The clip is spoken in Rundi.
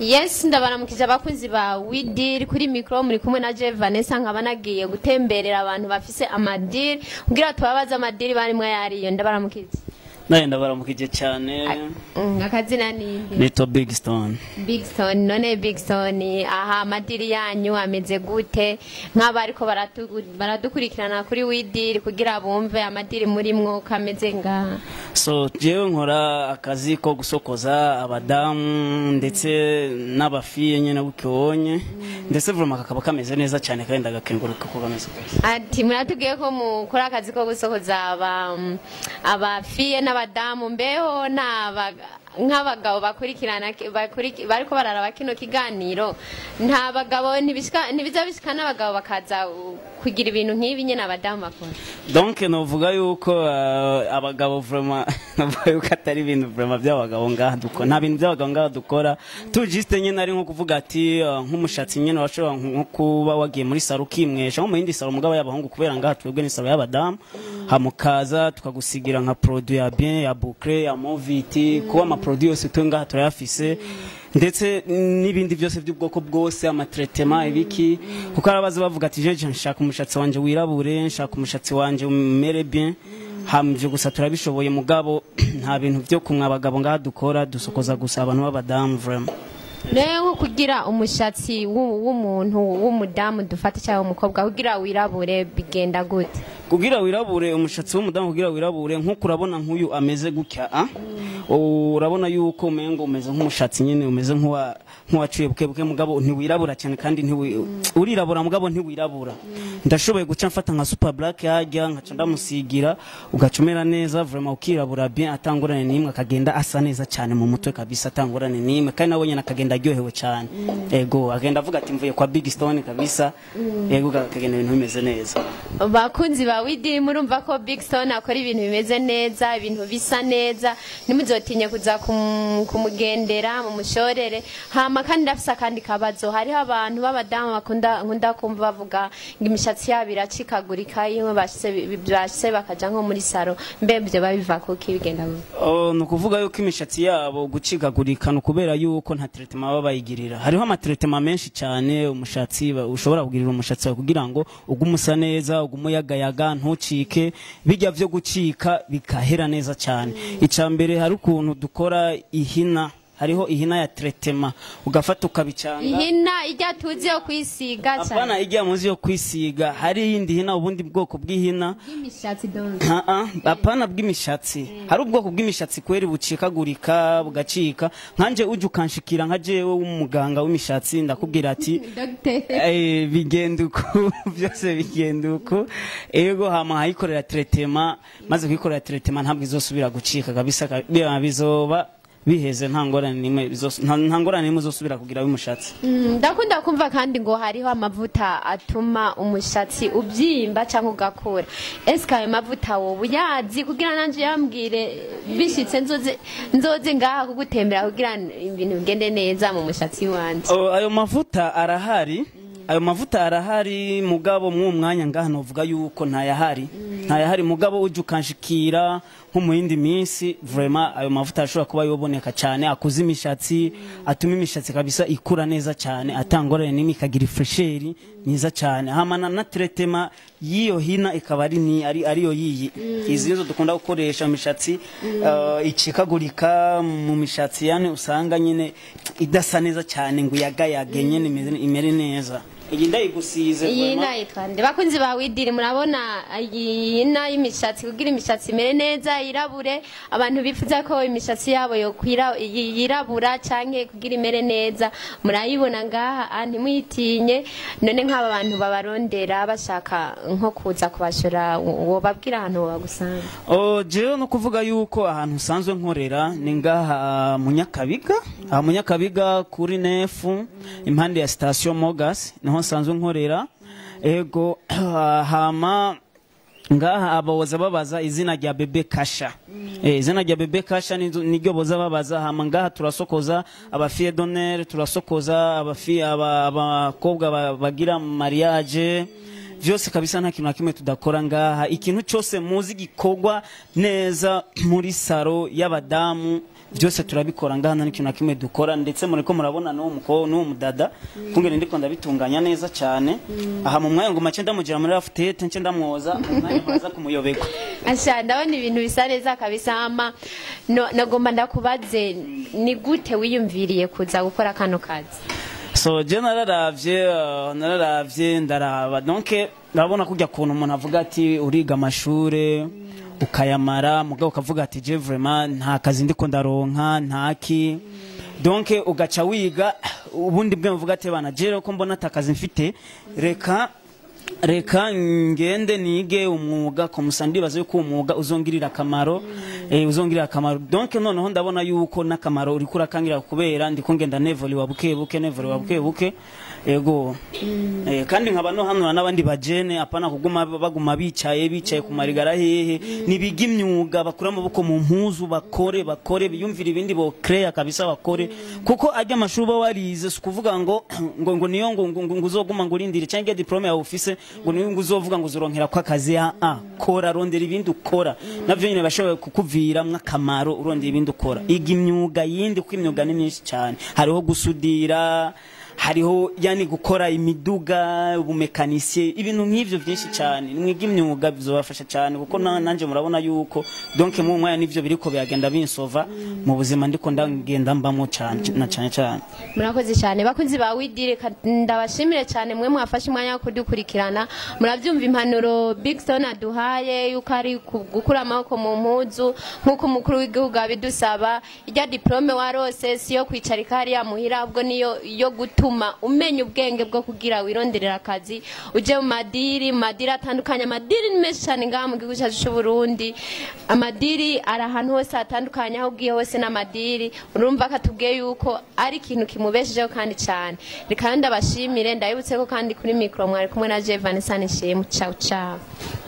yes ndabaramukije abakunzi ba widiri kuri mikoro muri kumwe na je vanessa nkaba nagiye gutemberera abantu bafise amadiri kugira tubabaze amadiri barimwo yariyo ndabaramukije nawe ndabaramukije cyane Mm, akazina ninde nito big stone big stone none big stone aha amadiri yanyu ameze gute nk'aba ariko baratu- baradukurikirana kuri widiri kugira bumve amadiri murimwo kameze ngaha so jewe nkora akazi ko gusokoza abadamu ndetse n'abafiye nyine bukibonye ndetse vuroma kakaba kameze neza cyane kandi ndagakenguruka ko kameze neza ati muratubwiye ko mukora akazi ko gusohoza aba abafiye n'abadamu mbeho n'aba nk'abagabo bakurikirana bakuriki- bariko bararaba kino kiganiro nta bagabo ntibishika- ntibiza bishika n'abagabo bakaza uh, kugira ibintu nk'ibi nyine abadamu bakora donc novuga yuko uh, abagabo vrema novuga yuko atari ibintu vrema by'abagabo ngaha dukora nta bintu by'abagabo ngaha dukora tu juste nyine ari nko kuvuga ati uh, nk'umushatsi nyine washobora nko kuba wagiye muri saro ukimwesha nko mu yindi saro mugabo y'abahungu kubera ngaha twebwe ni saro y'abadamu hamukaza tukagusigira nka produit ya bien ya boucle ya moviti kuba ama produit yose twe ngaha turayafise ndetse n'ibindi byose by'ubwoko bwose amatretema ibiki kuko arabaza bavuga ati jeje nshaka umushatsi wanje wirabure nshaka umushatsi wanje umere bien hamvye gusa turabishoboye mugabo nta bintu byo kumwe abagabo ngaha dukora dusokoza gusa abantu b'abadamu vraiment rero nko kugira umushatsi w'u- w'umuntu w'umudamu dufata cyangwa umukobwa kugira wirabure bigenda gute kugira wirabure umushatsi w'umudamu kugira wirabure nk'uko urabona nk'uyu ameze gutya a urabona yuko umengo umeze nk'umushatsi nyine umeze nk'uwa nk'uwaciye bukebuke mugabo ntiwirabura cyane kandi ntiwi urirabura mugabo ntiwirabura ndashoboye guca mfata nka super black yajya nkaca ndamusigira ugaca umera neza vraiment ukirabura bien atangorane n'imwe akagenda asa neza cyane mu mutwe kabisa atangorane n'imwe kandi nawe nyine akagenda aryohewe cyane ego agenda avuga ati mvuye kwa big stone kabisa ego akagenda ibintu bimeze neza bakunzi ba widi murumva ko big stone akora ibintu bimeze neza ibintu bisa neza ntimuzotinye kuza kum- kumugendera mu mushorere hama kandi ndafise akandi kabazo hariho abantu b'abadamu bakunda nkunda kumva bavuga ngo imishatsi yabo iracikagurika iyo bashitse bashitse bakaja nko muri saro mbe byo babiva kuki bigenda gute? Oh, ni ukuvuga yuko imishatsi yabo gucikagurika ni ukubera yuko nta teretema baba bayigirira hariho amateretema menshi cyane umushatsi ba- ushobora kugirira umushatsi wawe kugira ngo ugume usa neza ugume uyagayaga ntucike bijya byo gucika bikahera neza cyane icya mbere hari ukuntu dukora ihina hariho ihina ya teretema ugafata ukabicanga ihina ijya tuzi yo kwisiga apana cyane ijya muzi yo kwisiga hari iyindi hina ubundi bwoko bw'ihina y'imishatsi donc Ah, ah, apana bw'imishatsi hari ubwoko bw'imishatsi kweri bucikagurika bugacika nkanje uje ukanshikira nka jewe w'umuganga w'imishatsi ndakubwira ati Dr. eh, bigenda uko byose bigenda uko ego hama hayikorera teretema maze kuyikorera teretema ntabwo izosubira gucika kabisa ka- biba bizoba biheze nta ngorane n'imwe bizos- nta nta ngorane n'imwe uzosubira kugira w'imushatsi Mm, ndakunda kumva kandi ngo hariho amavuta atuma umushatsi ubyimba cyangwa ugakura ese ayo mavuta wowe uyazi kugira nanjye yambwire bishyitse nzoze nzoze ngaha kugutembera kugira ibintu bigende neza mu mushatsi wanjye Oh, ayo mavuta arahari ayo mavuta arahari mugabo mw'uwo mwanya ngaha novuga yuko ntayahari ntayahari mugabo uje ukanshikira nko mu yindi minsi vraiment ayo mavuta ashobora kuba yoboneka cyane akuza imishatsi atuma imishatsi kabisa ikura neza cyane atangorane n'imwe ikagira ifresheri niza cyane hamana na tretema y'iyo hina ikaba ari ni ari ariyo yiyi izi nizo dukunda gukoresha mu mishatsi uh, icikagurika mu mishatsi yani usanga nyine idasa neza cyane ngo yagayage nyine imeze- imere neza iyi ndayigusize iyi vraiment. nayitwa nde bakunzi ba widiri murabona iyi na y'imishatsi kugira imishatsi imere neza yirabure abantu bifuza ko imishatsi yabo yokwira yi- yirabura canke kugira imere neza murayibona ngaha ah, ntimuyitinye none nk'aba bantu babarondera bashaka nko kuza kubashora wobabwira ahantu wabagusanga Oh, jewe no kuvuga yuko ahantu usanzwe nkorera ni ngaha mu Nyakabiga aha mu Nyakabiga kuri nefu impande ya station Mogas niho nsanzwe nkorera ego hama ngaha abawoza babaza izina rya bebe kasha eh, izina rya bebe kasha ni- niryo boza babaza hama ngaha turasokoza abafiye donere turasokoza abafiye aba- abakobwa ba- bagira mariage vyose kabisa nta kintu na kimwe tudakora ngaha ikintu cyose muzi gikorwa neza muri saro y'abadamu byose turabikora ngaha nta n'ikintu na kimwe dukora ndetse muriko murabona n'uwo mukobwa n'uwo mudada kungene ndiko ndabitunganya neza cyane aha mu mwanya ngo make ndamugira muri rafutete nce ndamwoza mu mwanya muraza kumuyobekwa asha ndabona ibintu bisa neza kabisa ama no, nagomba ndakubaze ni gute wiyumviriye kuza gukora kano kazi so je nararavye uh, nararavye ndaraba donc ndabona kujya kuntu umuntu avuga ati uriga amashure ukayamara mugabo ukavuga ati je vraiment nta kazi ndiko ndaronka ntaki donc ugaca wiga ubundi bwe mvuga ati bana je ko mbona atakazi mfite reka reka ngende nige umwuga komusa ndibaza yuko uwo mwuga uzongirira akamaro eh, uzongirira akamaro donc noneho ndabona yuko n'akamaro uriko urakangira kubera ndiko ngenda nevoliwa buke buke nevoliwa buke buke ego eh, kandi nkaba no hanura n'abandi bajene apana kuguma baguma bicaye bicaye ku marigara hehe nibiga imyuga bakura amaboko mu mpuzu bakore bakore biyumvira ibindi bo create kabisa bakore kuko ajya amashuri uba warize si ukuvuga ngo ngo ngo niyo ngo ngo ngo uzoguma ngo urindire cyangwa diplome yawe ufise ngo niyo ngo uzovuga ngo uzoronkera ko akazi a a kora rondera ibindi ukora navyo nyine bashoboye kukuviramwo akamaro urondera ibindi ukora iga imyuga yindi kuko imyuga ni myinshi cyane hariho gusudira hariho yani gukora imiduga ubumekanisiye ibintu nk'ivyo byinshi cyane mwiga imyuga bizobafasha cyane kuko na- nanje murabona yuko donc mu mwanya nivyo biriko biragenda binsova mu buzima ndiko ndagenda mbamo cyane na cyane cyane murakoze cyane bakunzi ba widire ka- ndabashimire cyane mwe mwafashe umwanya wo kudukurikirana murabyumva impanuro big stone aduhaye yuko ari ku- gukura amaboko mu mpuzu nk'uko umukuru w'igihugu abidusaba irya diplome warose si yo kwicarika hariya muhira ahubwo niyo yo gutuma umenya ubwenge bwo kugira wironderera akazi uje mu madiri mu madiri atandukanye amadiri ni menshi cyane ngaha mu gihugu cyacu cy'u Burundi amadiri ari ahantu hose hatandukanye aho ugiye hose n'amadiri urumva ko atubwiye yuko ari ikintu kimubeshejeho kandi cyane reka ndabashimire ndabibutse ko kandi kuri mikoro mwari kumwe na Jevan Sanishemu ciao ciao